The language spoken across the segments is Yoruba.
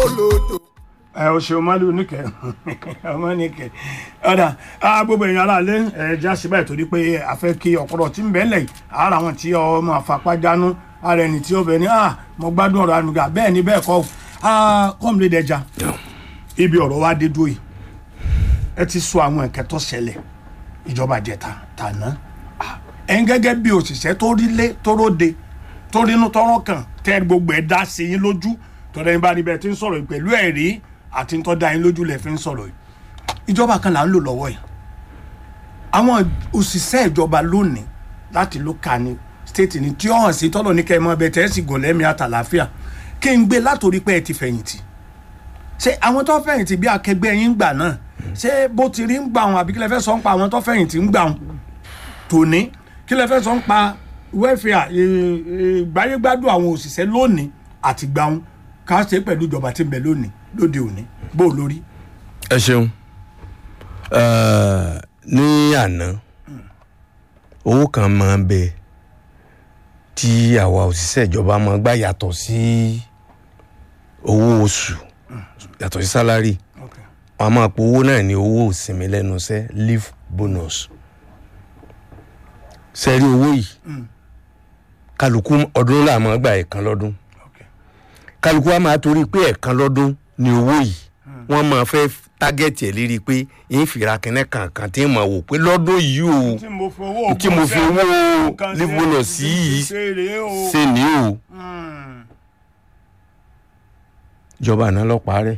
lòdò. ẹ o ṣeun malu níkẹ ọmọ níkẹ ọ̀dà gbogbo èèyàn aláàlẹ́ ẹ já sí báyìí torí pé a fẹ́ kí ọ̀pọ̀lọ̀ tí ń bẹ́ẹ̀ lẹ̀ ara wọn tí ọmọ àfapájánú ara ẹni tí ó bẹ̀ ní ah mo gbádùn ọ̀rọ̀ ànúgà bẹ́ẹ̀ ni bẹ́ẹ̀ kọ́ kọ́mìlẹ̀ dẹja ibi ọ̀rọ̀ wa dé dúró yìí ẹ ti sọ àwọn ẹ̀kẹ́ tó ṣẹlẹ̀ ìjọba jẹta tàná ẹ̀ ń gẹ́gẹ́ bí òṣìṣẹ́ tó rí lé tó róde tó rínú tọ́rọ́ kàn tẹ́ gbogbo ẹ̀ dá sí yín lójú tọ́lá yín bá níbẹ̀ tí ń sọ̀rọ̀ pẹ̀lú ẹ̀rí àti tó dá yín lójú lẹ̀ fi ń sọ̀rọ̀ yìí ìjọba kan là ń lò lọ́wọ́ yìí àwọn òṣìṣẹ́ ìjọba lónìí láti ló ka ni state ni tí ó hàn sí tọ́lọ̀ ní kẹ́mọ́ ẹbẹ̀ tẹ́ sì gò lẹ́mìí àtàlàáfíà kí n gbé látòrí pé ẹ ti fẹ̀yìntì ṣé àwọn tó fẹ̀yìntì bí akẹgbẹ́ yín gbà náà ṣé bó ti rí ń gbà wọn àbí kí lẹ fẹ́ sọ ń pa àwọn tó fẹ̀yìntì ń gbà wọn tòní kí lẹ fẹ́ sọ ń pa wẹ́fìà ìgbáyégbádùn àwọn òṣìṣẹ́ lónìí àti gbà wọn ká ṣe pẹ̀lú ìjọba tí ń bẹ lónìí lóde òní bó lórí. ẹ ṣeun ní àná owó kan máa ń bẹ tí àwa òṣìṣẹ́ ìjọba máa gbà yàtọ̀ sí owó oṣù yàtọ̀ sí sálárì wọn a máa po owó náà ní owó ìsinmi lẹ́nu iṣẹ́ leave bonus sẹ́rí owó yìí kálukú ọdún là máa gbà ẹ̀kan lọ́dún kálukú wa máa torí pé ẹ̀kan lọ́dún ni owó yìí wọ́n máa fẹ́ tágẹ́tì ẹ̀ lérí pé yín fìrà kẹ́nẹ́ kankan tí ń máa wò pé lọ́dún yìí o tí mo fi owó tí mo fi owó leave bonus sí yìí ṣe ní o ìjọba àná lọ parẹ́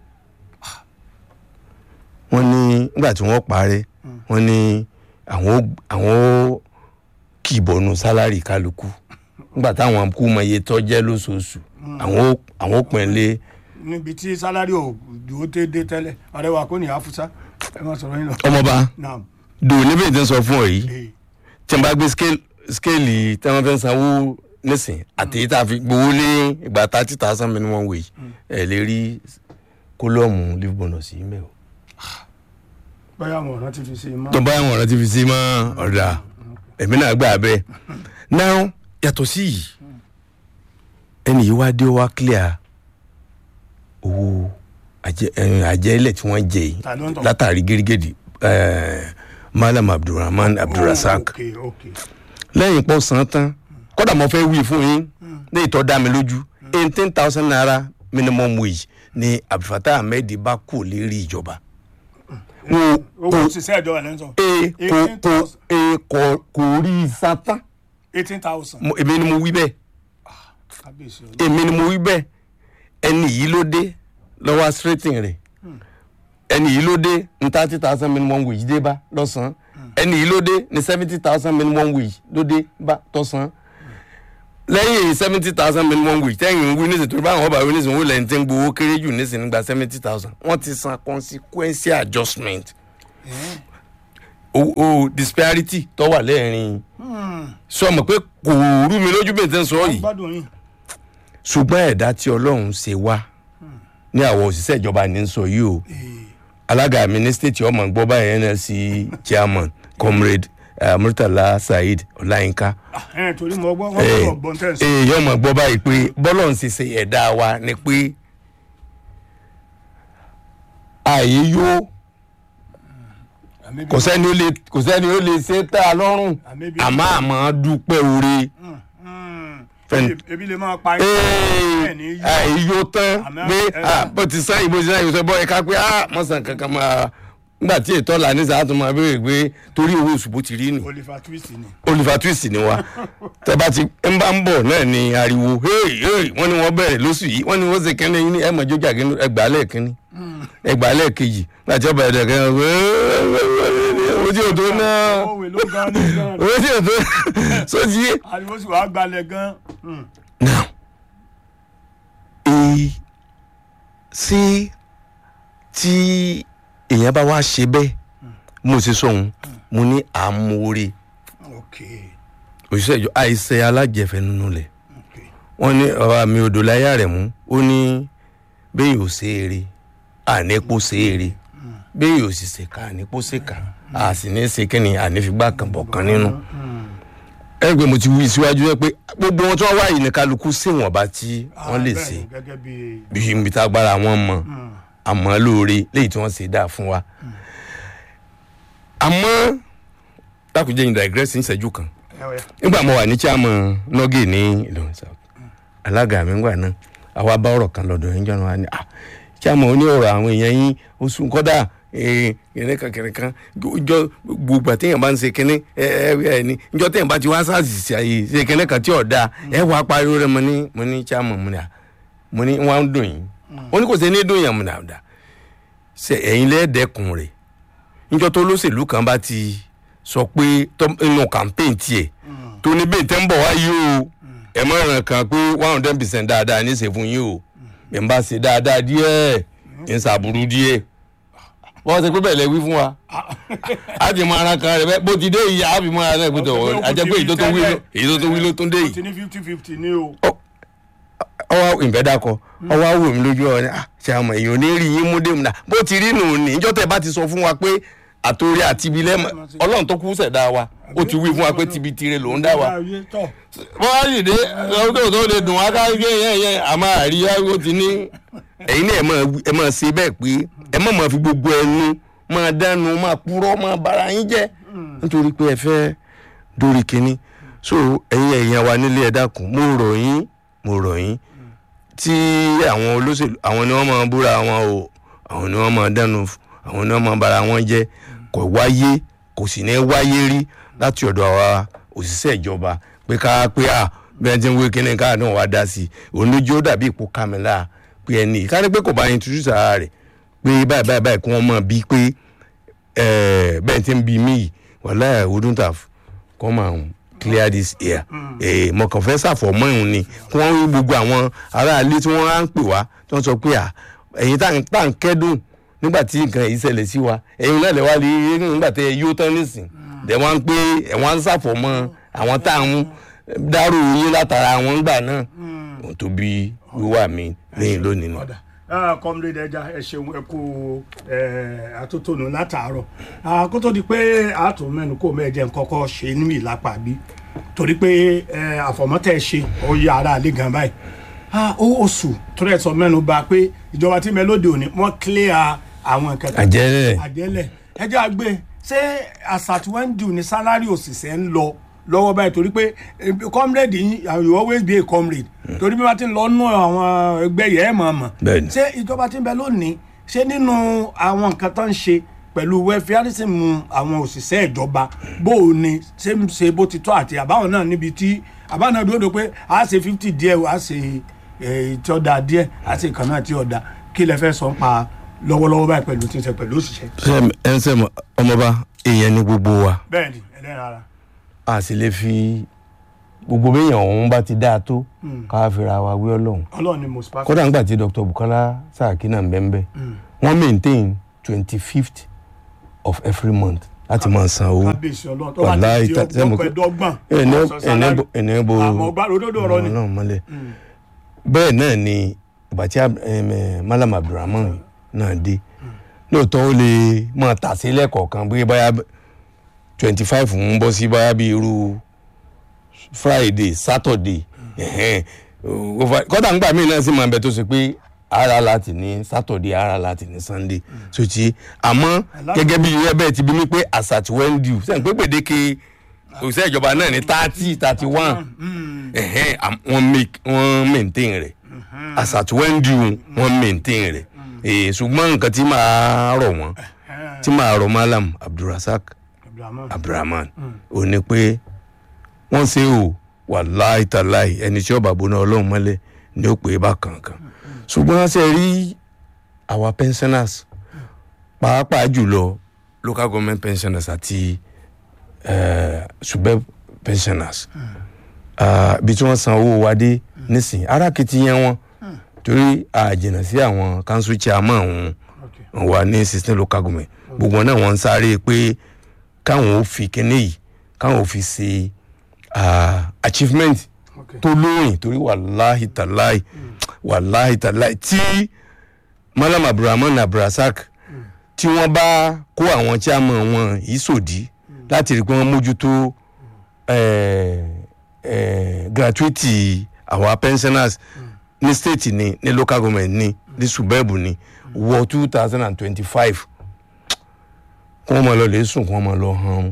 wọ́n ní nígbà tí wọ́n parẹ́ wọ́n ní àwọn àwọn kì í bọ̀nu sálárì kálukú nígbà táwọn kú mọ iye tó jẹ́ lóṣooṣù àwọn àwọn pín lé. níbi tí sálárì ò dúró tẹ́ dé tẹ́lẹ̀ ọ̀rẹ́ wa kò ní àfúsá ẹ má sọ̀rọ̀ yín lọ. ọmọba Naam. dùn níbi tí ń sọ fún ọ yìí Eh, tí n bá gbé skéèlì tí wọ́n fẹ́ sanwó nísìn àti èyí tá a fi gbowó lé ìgbà thirty thousand minimum wage ẹ̀ lè rí kólọ́ọ̀mù leave bonus yìí mẹ́ o. bóyá àwọn ọ̀ràn ti fi ṣe mọ́. tó bá àwọn ọ̀rọ̀ ti fi sí mọ́ ọ̀dà èmi náà gbà bẹ́ẹ̀ náà yàtọ̀ sí yìí ẹnì yìí wá dé wá clear owó àjẹ- ẹ, àjẹlẹ̀ tí wọ́n jẹ yìí Ta ló ń tọ̀? látàrí gírígídì ẹ, malam abdulrahman abdulrasaq ok ok lẹ́yìn pọ̀ san tán kódà mo fẹ́ wí fún yín ní ìtọ́ dá mi lójú eighteen thousand naira minimum wage ni abdulfatah ahmed bá kú lérí ìjọba. Wo- owó wo- òṣìṣẹ́ ìjọba lẹ́ ń sọ. e kò kò e kò kò rí sátán eighteen thousand. Mo- èmi ni mo wí bẹ́ẹ̀ kábíyèsí ọ̀dọ́. èmi ni mo wí bẹ́ẹ̀ ẹni yìí ló dé lọ́wọ́ straighting rẹ̀ ẹni yìí ló dé ní thirty thousand minimum wage dé bá lọ́sàn-án ẹni yìí ló dé ní seventy thousand minimum wage ló dé bá tọ́sán lẹ́yìn seventy thousand minimum wage tẹ́yìn ń wí nísìnyí torí báwọn ọba wí nísìnyí wọ́n lẹ́yìn tí ń gbowó kéré jù nísìnyí nígbà seventy thousand wọ́n ti san consequential adjustment o o disparity tó wà lẹ́ẹ̀rin sọ ma pé kò rú mi lójú bẹ́ẹ̀ tẹ́ ń sọ yìí gbádùn yín. ṣùgbọ́n ẹ̀dá tí ọlọ́run ṣe wá ní àwọn òṣìṣẹ́ ìjọba ní sọ yìí o alága mi ní state ọmọ gbọ́ báyìí nlc chairman comrade uh, murtala saheed ọláyínká ẹ torí mo gbọ́ wọ́n gbọ́dọ̀ gbọ́n tẹ̀ sí. èyí ọmọ gbọ́ báyìí pé bọ́lọ́run ṣe ṣe ẹ̀dá wa ni pé ààyè yóò Àmì bí- kò sẹ́ni ó lè kò sẹ́ni ó lè ṣe tá a lọ́rùn Àmì bí- àmọ́ àmọ́ dúpẹ́ oore. Mm. Fẹ́ni- Ebi- ebi lè máa pa yín. Bẹ́ẹ̀ ni yóò. èyí yóò tán Àmọ́- pé ẹ- ah, bó ti sáyìn bó ti sáyìn sọ bọ́ ẹ ká pé ah, mọ̀sán kankan máa nígbà tí ètò ọ̀la ní sàátùn máa béèrè pé torí owó oṣù bó ti rí nì Oliver Twist ni. oliver twist ni wa tẹ bá ti ń bá ń bọ̀ náà ni ariwo hey hey wọ́n ní wọ́n bẹ̀rẹ̀ lóṣù yìí wọ́n ní wọ́n ṣe kẹ́ni yín ní ẹ̀ mọ̀ jójà kí ẹgbàá lẹ́ẹ̀kínní ẹgbàá lẹ́ẹ̀kejì láti ọba ẹ̀dẹ̀ kẹ́ni owó tí o tó náà Òwe ló gan ní gan. owó tí o tó sójì yé. Ariwo sì wàá gbalẹ̀ gan. Mm. now e sí tí èèyàn bá wá ṣe bẹ́ẹ̀ mo ṣe sọ̀hún mo ní àmúre Ok òṣìṣẹ́ ìjọ àìsẹ alájẹfẹ́ nínú lẹ̀ ok. wọ́n ní ọ̀rọ̀ àmì odò láyà rẹ̀ mú ó ní bẹ́ẹ̀ yóò ṣe eré ànípò ṣe eré bẹ́ẹ̀ yóò sì ṣe ká ànípò ṣe ká a sì ní ṣe kí ni ànífigbá kan bọ̀ kan nínú ẹ gbé mo ti wí síwájú ẹ pé gbogbo wọn tí wọn wá yìí ní kálukú síwọ̀nba tí wọ́n lè Ah, ṣe bẹ́ẹ̀ni, gẹ́gẹ́ bí bí ibi tá agbára wọn mọ àmọ́ lóore léyìí tí wọ́n ṣe dáa fún wa. àmọ́ dákúnjẹ́ yìí digress ń ṣẹ́jú kan ẹ̀wẹ̀ nígbà mo wà ní chairman nọ́gì ní Ìlọrin South alága mi ńgbà náà àwa bá ọ̀rọ̀ kan lọ́dọ̀ yín jọ́nà wa ni ah chairman oní ọ̀rọ̀ àwọn èèyàn yín oṣù kọ́dà kìnìún kìnìún kan jọ gbogbo àtẹ̀yìn bá ń ṣe kìnìún ẹ ẹ ẹ ní njọ tẹ̀yìn bá ti wá sáàsì àyè ṣe kìnìún kan tí ò dáa ẹ wàá pariwo rẹ mo ní mo ní chairman mo ní à mo ní wọn á dùn yín ó ní kò sí ní dùn yàn mo ní àdá ṣe ẹ̀yin lẹ́ẹ̀dẹ́kun rẹ̀ njọ tó lóṣèlú kan bá ti sọ pé tọ́- inú campaign tiẹ̀ tó ní bẹ́ẹ̀ tẹ́ ń bọ̀ wá yìí o ẹ̀ mọ̀ ràn kàn pé one hundred percent dáadáa ní í ṣe fún yín o ẹ̀ ń bá ṣe dáadáa díẹ̀ ẹ̀ ń ṣàbùrú díẹ̀ wọ́n ṣe pé bẹ́ẹ̀ lẹ wí fún wa a ti mọ ara kan rẹ bẹ́ẹ̀ bó ti dé yìí a fi mọ ara rẹ pé tọ̀ àjẹpé èyí tó tó wí ló èyí tó tó wí ló tó dé ó yìí ti ní fifty fifty ní o ọwọ́ ìfẹ́dàkọ ọwọ́ awò mi lójú ọ ní ṣe àmọ̀ èèyàn ní rí yín mú dé mu náà bó ti rí nù ní ìjọ tẹ bá ti sọ fún wa pé àtòrí àti ibi lẹ́mọ̀ ọlọ́run tó kú ṣẹ̀dá wa ó ti wí fún wa pé tibi tire lòún dá wa Ayé tọ̀. wọ́n á sì dé ọdún tó lè dùn wá ká gé yẹn yẹn àmọ́ àríyá ó ti ní. ẹ̀yin náà ẹ máa wí- ẹ máa ṣe bẹ́ẹ̀ pé ẹ má máa fi gbogbo ẹnu máa dánu máa purọ́ máa bara yín jẹ́ nítorí pé ẹ fẹ́ dórí kínní so ẹ̀yin ẹ̀yin wa nílé ẹ dákun mo rọ̀ yín mo rọ̀ yín tí àwọn olóṣèlú àwọn ni wọ́n máa búra wọn o àwọn ni wọ́n máa dánu f- àwọn ni wọ́n máa bara wọn jẹ́ kò wáyé kò sì ní wáyé rí láti ọ̀dọ̀ àwa òṣìṣẹ́ ìjọba pé ká pé à bí wọ́n ti ń wé kíní káà náà wá dá sí i òun lójú ó dàbí ipò kàmílà pé ẹni ká ní pé kò bá introduce ara rẹ̀ pé báyìí báyìí báyìí kí wọ́n mọ̀ bíi pé eh, bẹ́ẹ̀ ti ń bi mí yìí wàhálà wouldn't have come and clear this air eh, mo kàn fẹ́ ṣàfọ̀mọ́ ìhun ni kí wọ́n rí gbogbo àwọn aráalé tí wọ́n á ń pè wá tí wọ́n sọ pé à ẹ̀yin tá à ń- tá à ń kẹ́dùn nígbà tí nǹkan yìí ṣẹlẹ̀ sí wa ẹ̀yin náà lè wá rí rí nígbà tẹ́ ẹ yóò tán nísìn dẹ̀ wọ́n ń pé ẹ̀ wọ́n á ń ṣàfọ̀mọ́ àwọn tá à ń dárò yín látara àwọn ńgbà náà ohun tó bí wíwà mi lẹ́yìn lónìí nù. ọ̀dà kọ́mílẹ́dẹ̀ ẹja ẹ ṣeun ẹ kú eh, atótónu látàárọ̀ Ah, kó tó di pé àtún mẹ́nu kó mẹ́jẹ kọ́kọ́ ṣe ní ìlápá bí torí pé eh, àfọ̀mọ́tẹ́ ṣe ó yá ara àlẹ́ gan báyìí Ah, ó oṣù tó rẹ̀ sọ mẹ́nu bà pé ìjọba tí mẹ́lódì òní wọ́n clear àwọn nǹkan kan àjẹrẹ àjẹlẹ̀ ẹjẹ́ àgbẹ̀ ṣé àṣàtúwẹ́ndì ní sálárì òṣìṣẹ́ ń lọ lọ́wọ́ báyìí torí pé eh, comrade yín you always be a comrade torí bí wọ́n ti ń lọ nú àwọn ẹgbẹ́ yẹn ẹ̀ mọ̀ mọ̀ Bẹ́ẹ̀ni. ṣé ìjọba tí ń bẹ lónìí ṣé nínú àwọn nǹkan tó ń ṣe pẹ̀lú welfareism àwọn òṣìṣẹ́ ìjọba bó o ní ṣé ń ṣe bó ti tọ́ àti àbáwọn náà níbi tí àbáwọn náà dúró de pé a ṣe fifty díẹ̀ o, a ṣe eh, tí ọ̀dà díẹ̀ a ṣe kan náà tí ọ̀dà kí lẹ fẹ́ sọ pa lọ́wọ́lọ́wọ́ báyìí pẹ̀lú tí ń ṣe pẹ̀lú òṣìṣẹ́. ẹ ń sẹ́mu ọmọba èèyàn ní gbogbo wa bẹ́ẹ̀ni ẹlẹ́ran ara a sì lè fi gbogbo béèyàn ọ̀hún bá ti dáa tó ká fira wa wí ọlọ́run ọlọ́run ni mo spa. kódà ńgbà tí dr bukola saraki náà ń bẹ́ẹ̀ bẹ́ẹ̀ wọ́n maintain twenty fifth of every month láti máa san owó kábíyèsí ọlọ́run tó bá wàláhì ti di tá- sẹ́mu ọgbọ́n kó- pẹ̀dọ́gbọ̀n ẹni ọ̀sán sálárì. ẹni bo àmọ́ ọgbà òdodo ọ̀rọ̀ ni. ọlọ́run mọ́lẹ̀ bẹ́ẹ̀ náà ni ìgbà tí Ab- em, eh, malam abdulrahman náà dé lóòótọ́ ó lè máa tà sí lẹ́kọ̀ọ̀kan bí báyà twenty five ń bọ́ sí báyà bí irú friday saturday ẹ̀hẹ́n. Ó fa- kọ́dà ńgbà míì náà sì máa bẹ tó ṣe pé ara láti ní saturday ara láti ní sunday so ti àmọ́ gẹ́gẹ́ bí ìwé bẹ́ẹ̀ ti bí mi pé àṣà tí wọ́n ń di sẹ́yìn pé gbèdéke òṣìṣẹ́ ìjọba náà ní thirty thirty one ẹ̀hẹ́n am- wọ́n make wọ́n maintain rẹ̀ àṣà tí wọ́n ń di wọ́n maintain rẹ̀ Eh, ṣùgbọ́n nǹkan tí màá rọ̀ wọ́n tí màá rọ̀ malam abdulrasaq Abdulrahman. abdulrahman ò ní pé wọ́n ṣe o wàláì tàláì ẹni tí ọba gbóná ọlọ́run mọ́lẹ̀ ni ó pè é bá kankan ṣùgbọ́n ṣe rí àwa pensioners pàápàá jùlọ local government pensioners àti eh, subeb pensioners Ah, ibi tí wọ́n san owó wa dé nísìnyí arákìtìyàn wọn torí àjìnà sí àwọn council chairman wọn Okay. wà ní sixteen local government gbogbo wọn náà wọn ń sáré pé káwọn ò fi kíní yìí káwọn ò fi ṣe ah, achievement Okay. tó lóyìn torí wàláhì tàláì wàláhì tàláì tí malam abdulrahman abdulrasaq tí wọ́n bá kó àwọn chairman wọn yìí sòdí láti rí i pé wọ́n mójútó eh, eh, gratuity our pensioners ní state ni ní local government ni ní suburb ni wọ two thousand and twenty-five kí wọ́n máa lọ lè sùn kí wọ́n máa lọ hàn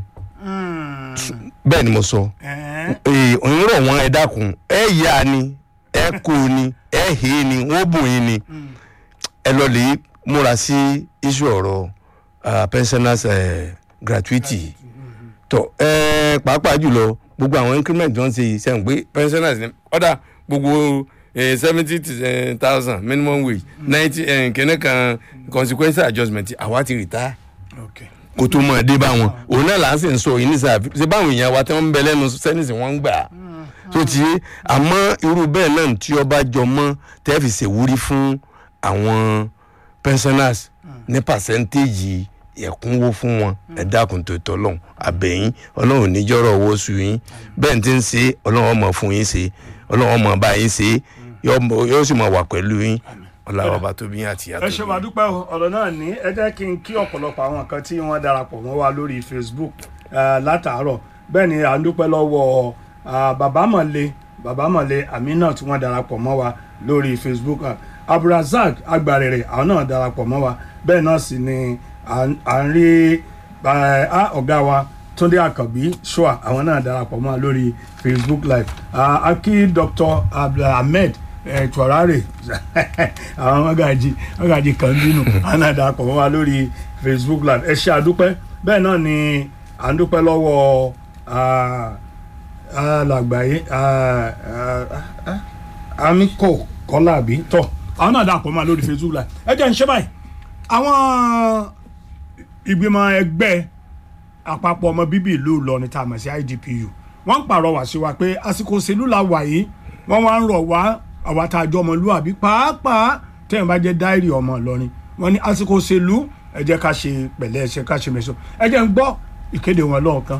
bẹ́ẹ̀ ni mo sọ ee òun rọ̀ wọ́n ẹ dákun ẹ yá ni ẹ kó ni ẹ hé ni wọ́n bùn yín ni ẹ lọ lè múra sí iṣu ọ̀rọ̀ ah, pensioners eh, gratuity tọ ẹ pàápàá jùlọ gbogbo àwọn increment tó ń ṣe yìí sẹ́yìn pé pensioners ní ọ̀dà gbogbo seventy thousand minimum wage ninety kìnnì kan consequential adjustment àwa ti retire okay. kó tó mọ̀ dé bá wọn òun náà là ń sì ń sọ yìí nísà ṣe báwọn èèyàn wa tí wọ́n ń bẹ lẹ́nu sẹ́nìsì wọ́n ń gbà á tó ti yé àmọ́ irú bẹ́ẹ̀ náà tí ọba jọ mọ́ tẹ́ fi ṣèwúrí fún àwọn pensioners ní pàṣẹ́ntéèjì ẹ̀kúnwó fún wọn ẹ dákun tó tọ́ lọ́hùn àbẹ̀yìn ọlọ́run níjọ́rọ̀ owó su yín bẹ́ẹ̀ tí ń ṣe ọlọ́run ọmọ fún yín ṣe ọlọ́run ọmọ bá yín ṣe yóò sì máa wà pẹ̀lú yín ọlọ́run ọba tó bí yín àti ìyá tó ẹ bí ṣe yín. wàá dúpẹ́ o ọ̀rọ̀ náà ní ẹ jẹ́ kí n kí ọ̀pọ̀lọpọ̀ àwọn kan tí wọ́n darapọ̀ mọ́ wa lórí facebook eh, látàárọ̀ bẹ́ẹ̀ ni à ń dúpẹ́ lọ́wọ́ ah, bàbá mọ̀lẹ́ bàbá mọ̀lẹ́ amina tí wọ́n darapọ̀ mọ́ wa lórí facebook ah, abdulrasaq agbarẹ̀rẹ̀ àwọn náà darapọ̀ mọ́ wa bẹ́ẹ̀ náà sì ni à ń- à ń rí eh, ah, ọ̀gá wa túndé àkànbí ṣọ́à àwọn náà darapọ̀ mọ́ wa lórí facebook live Ah, a kí dr abdulhamid ẹ tùwárárè àwọn mọ́gàjì mọ́gàjì kan bínú àwọn náà darapọ̀ mọ́ wa lórí facebook live ẹ ṣe àdúpẹ́ bẹ́ẹ̀ náà ni à ń dúpẹ́ lọ́wọ́ ah, alàgbáyé ah, ah, ah, amiko kọ́láàbí tọ́ àwọn náà darapọ̀ mọ́ wa lórí facebook live ẹ jẹ́ ń ṣe báyìí àwọn ìgbìmọ̀ ẹgbẹ́ àpapọ̀ ọmọ bíbí ìlú Ìlọrin tá a mọ̀ sí IDPU wọ́n ń pàrọwà sí wa pé àsìkò òṣèlú la wà yìí wọ́n wá ń rọ̀ wá àwa tá a jọ ọmọlúwàbí pàápàá tẹ́yìn bá jẹ́ dáìrì ọmọ Ìlọrin wọ́n ní àsìkò òṣèlú ẹ jẹ́ ká ṣe pẹ̀lẹ́ ẹ ṣe ká ṣe mẹ́sàn ẹ jẹ́ ń gbọ́ ìkéde wọn lọ́ọ̀kan.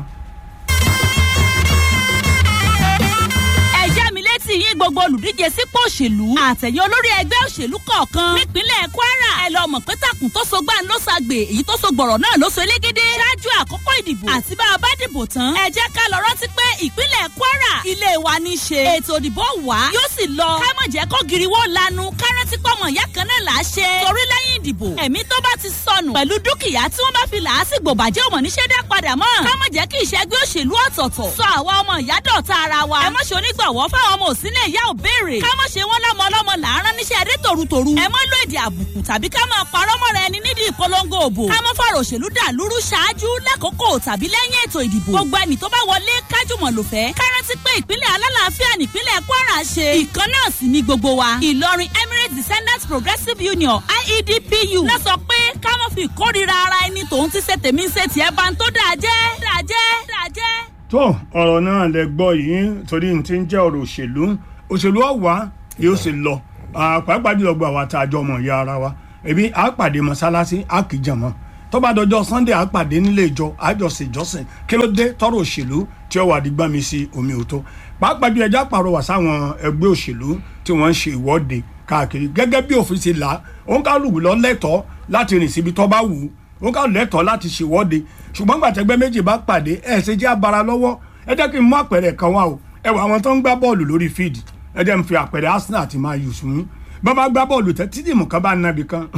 ẹ já mi létí yín gbogbo olùdíje sípò òṣèlú àtẹ̀yìn olórí ẹgbẹ́ òṣèlú kọ̀ọ̀kan nípínlẹ̀ Kwara ẹ lọ mọ̀ pé takùn tó so gbà ń ló ṣàgbè èyí tó so gbọ̀rọ̀ náà ló so elégédé ṣáájú àkókò ìdìbò àti bá a bá dìbò tán ẹ jẹ́ ká lọ rántí pé ìpínlẹ̀ Kwara ilé wa ní í ṣe ètò ìdìbò wá yóò sì lọ ká mọ̀ jẹ́ kó giriwó lanu ká rántí pọ́mọ ìyá kan náà là á ṣe torí lẹ́yìn ìdìbò ẹ̀mí tó bá ti sọnù pẹ̀lú dúkìá tí wọ́n bá fi làásìgbò bàjẹ́ òmò níṣẹ́ dá padà mọ́ ká mọ̀ jẹ́ kí ìṣẹ́gbẹ́ òṣèlú ọ̀tọ̀ọ̀tọ̀ sọ àwa ọmọ ìyá dọ̀tá ara wa ẹ mọ̀ ṣe onígbàwọ́ fáwọn ọmọ òsínlẹ̀ ìyá ò béèrè ká mọ̀ ṣe wọ́n lọ́mọ ọlọ́mọ làárọ̀ níṣẹ́ adé tòrutòru ẹ mọ̀ lo èdè àbùkù tàbí ká máa parọ́ mọ́ra ẹni nídìí ìpolongo òbò ká mọ̀ fọ̀rọ̀ òṣèlú dà lúrú ṣáájú lákòókò tàbí lẹ́yìn ètò ìdìbò gbogbo ẹni tó bá wọlé kájùmọ̀ lò fẹ́ ká rántí pé ìpínlẹ̀ alálàáfíà nípínlẹ̀ Kwara ṣe ìkan náà sì ni gbogbo wa Ìlọrin Emirates Descendants Progressive Union IEDPU náà sọ pé ká mọ̀ fi ìkórira ara ẹni tòun ti ṣe tèmi ń ṣe tiẹ̀ bá ń tó dáa jẹ́ dáa jẹ́ dáa jẹ́. tó ọ̀rọ̀ náà lẹ gbọ́ yìí torí n ti ń jẹ́ ọ̀rọ̀ òṣèlú òṣèlú ọ̀wá yóò sì lọ Ah, pàápàá jùlọ gba àwa tá a jọ mọ̀ ìyá ara wa ebi a pàdé mọ́sálásí a kì í jàmọ́ tó bá dọjọ́ sunday a pàdé nílé ìjọ àjọṣe ìjọsìn kí ló dé tọrọ òṣèlú tí ó wà di gbàmí sí omi òtó pàápàá jùlọ ẹja pàrọwà sáwọn ẹgbẹ́ òṣèlú tí wọ́n ń ṣe ìwọ́de káàkiri gẹ́gẹ́ bí òfin ṣe là òun kálukú lọ lẹ́tọ̀ọ́ láti rìn síbi tó bá wù ú òun kálukú lẹ́tọ̀ọ́ láti ṣèwọ́de ṣùgbọ́n gbàtẹ́gbẹ́ méjì bá pàdé ẹ̀ ṣe jẹ́ abara lọ́wọ́ ẹ jẹ́ kí n mú àpẹẹrẹ kan wá o ẹ wọ àwọn tó ń gbá bọ́ọ̀lù lórí fíìdì ẹ jẹ́ n fi àpẹẹrẹ Arsenal àti Man U sùn bá bá gbá bọ́ọ̀lù tẹ́ títí mú kan bá na ibì kan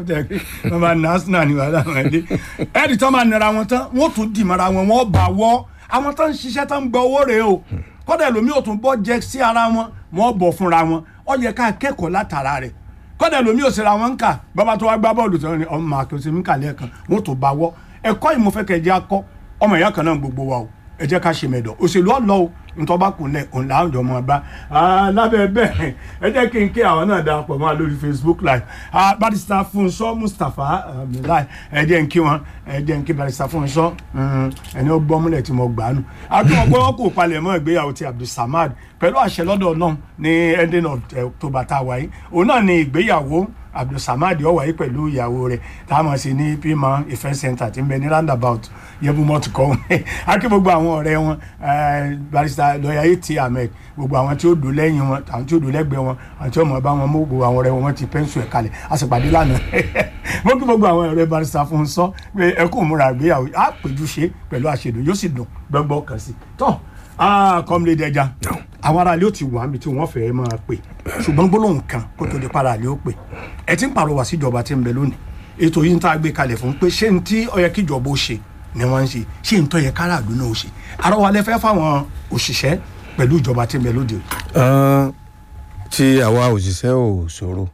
wọ́n bá na Arsenal ní wàhálà wọn dé ẹ̀rì tó máa nira wọn tán wọ́n tún dì mọ́ra wọn wọ́n bá wọ́ àwọn tó ń ṣiṣẹ́ tó ń gba owó rèé o kọ́dà ẹlòmíì ò tún bọ́ jẹ sí ara wọn wọ́n bọ̀ fúnra wọn ó yẹ ká kẹ́kọ̀ọ́ látara rẹ̀ kọ́dà ẹlòmíì ò sì ra wọn ń kà bàbá tó wá gbá bọ́ọ̀lù tó ní ọmọ àkọsí mi kà lẹ́ẹ̀kan wọ́n tó bá wọ́ ẹ̀kọ́ ìmọ̀fẹ́kẹ̀jẹ́ akọ́ ọmọ ìyá kan náà gbogbo wa o ẹ jẹ́ ká ṣe mẹ́dọ̀ òṣèlú ọ̀lọ́ o ntọ́ba kùnlẹ̀ òun là ń jọ mọ́ bá lábẹ́ bẹ́ẹ̀ ẹ jẹ́ kí n kí àwọn náà darapọ̀ mọ́ wa lórí Facebook live Ah, barista Fúnṣọ́ Mustapha Abdullahi ẹ jẹ́ n kí wọn ẹ jẹ́ n kí barista Fúnṣọ́ mm, ẹni ó gbọ́ múlẹ̀ tí mo gbà á nù àtúwọ̀n pé wọ́n kò palẹ̀ mọ́ ìgbéyàwó ti Abdulsamad pẹ̀lú àṣẹ lọ́dọ̀ náà ní ending of eh, October tá a wáyé òun náà ni ìgbéyàwó abdulsamad ó wáyé pẹ̀lú ìyàwó rẹ̀ tá a mọ̀ sí ní pima event center tí ń bẹ ní roundabout yẹ́bùmọ́tò kọ́ akí gbogbo àwọn ọ̀rẹ́ wọn eh, barrister lọ́ọ̀yà etí ahmed gbogbo àwọn tí ó dùn lẹ́yìn wọn àwọn tí ó dùn lẹ́gbẹ̀ẹ́ wọn àwọn tí ó mọ̀ bá wọn mú gbogbo àwọn ọ̀rẹ́ wọn wọ́n ti pẹ́ńsù ẹ̀ kalẹ̀ a sì pàdé lánàá mo kí gbogbo àwọn ọ̀rẹ́ barrister fún un sọ pé ẹ kò múra ìgbéyàwó á péjú ṣe pẹ̀lú àṣedùn yóò sì dùn gbọ́ngbọ́n kan sí tọ́ kọ́mílẹ̀dì ẹja àwọn aráàlú ò ti wà níbi tí wọ́n fẹ́ẹ́ máa pè ṣùgbọ́n gbólóhùn kan kó tó di paráàlú ó pè ẹ ti ń pàrọwà síjọba tí ń bẹ lónìí ètò yìí ń tá a gbé kalẹ̀ fún pé ṣé n tí ó yẹ kíjọba ó ṣe ni wọ́n ń ṣe ṣé n tó yẹ káràlú náà ó ṣe àrọwà lẹ fẹ́ fáwọn òṣìṣẹ́ pẹ̀lú ìjọba tí ń bẹ lóde òní. Ọ́n, tí àwa òṣìṣẹ́ ò ṣòro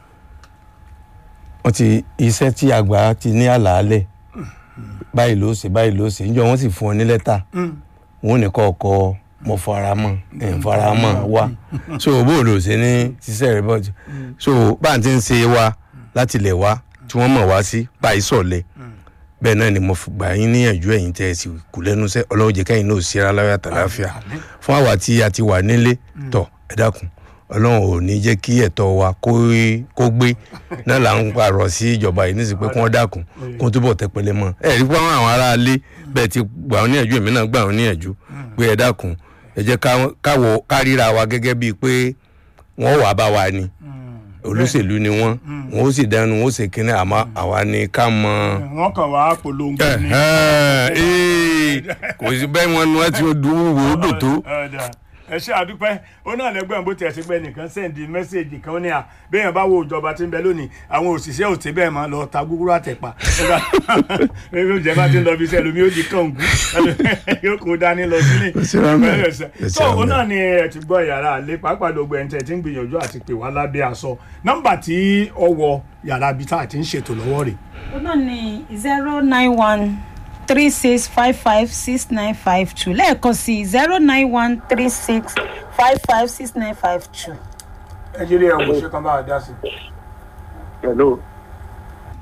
wọ́n ti iṣẹ́ tí àgbà ti ní àlàálẹ̀ báyìí ló ṣe báyìí ló ṣe níjọ́ wọ́n sì fún ọ ní lẹ́tà wọn ò ní kọ́ ọkọ mo fara mọ́ ẹ̀ ń fara mọ́ wa so bó ló ṣe ní ṣiṣẹ́ rẹ bọ́jú so bá à ń ti ń ṣe wa láti lẹ̀ wá tí wọ́n mọ̀ wá sí báyìí sọ̀lẹ̀ bẹ́ẹ̀ náà ni mo fi gbà yín níyànjú ẹ̀yin tẹ́ ẹ sì kú lẹ́nu iṣẹ́ ọlọ́run jẹ́ kẹ́yìn náà ṣe ara láyà tàlàáfíà fún àwa tí a ti wà nílé tọ̀ ẹ dákun ọlọ́run ò ní jẹ́ kí ẹ̀tọ́ wa kó kó gbé náà là ń pààrọ̀ sí ìjọba yìí nísìsiyìí pé kí wọ́n dákun kó túbọ̀ tẹpẹlẹ mọ́ ẹ rí pé àwọn aráalé bẹ́ẹ̀ ti gbà wọ́n níyànjú èmi náà gbà wọ́n níyànjú pé ẹ dákun ẹ jẹ́ ká- káwọ káríra wa gẹ́gẹ́ bíi pé wọ́n wà bá wa ni olóṣèlú ni wọ́n wọ́n ó sì dẹnu wọ́n ó sì kíní àmọ́ àwa ni ká mọ wọ́n kàn wá polongo ní. ẹ̀hẹ́n, ee, kò sí bẹ́ẹ̀ wọn ni wọ́n ti dùn wò ó dò tó. Ọ̀dà. ẹ ṣe àdúpẹ́ ó náà lẹ́gbẹ̀ẹ́ bó tiẹ̀ sí pé nìkan sẹ́ǹdì mẹ́sẹ̀gì kan ní à bẹ́ẹ̀ bá wo ìjọba tí ń bẹ lónìí àwọn òṣìṣẹ́ ò tí bẹ́ẹ̀ máa lọ ta gúgúrú àtẹ̀pà bẹ́ẹ̀ bí ìjọba ti ń lọ bí iṣẹ́ lómi ó di kàngú yóò kó dání lọ sílé sí wa mẹ́. Ẹ sí tó wa ó mẹ́. náà ni ẹ ti gbọ́ yàrá àlẹ́ pàápàá gbogbo ẹ̀ ń tẹ̀ tí ń gbìyànjú àti pè wá lábẹ́ aṣọ nọ́mbà tí ó wọ yàrá ibi tá a ti ń ṣètò lọ́wọ́ rẹ̀ ó náà ní zero nine one three six five five six nine five two lẹ́ẹ̀kan sí zero nine one three six five five six nine five two. ẹ jẹ́rìí ẹ̀ wò ṣé kan bá a dá sí. hello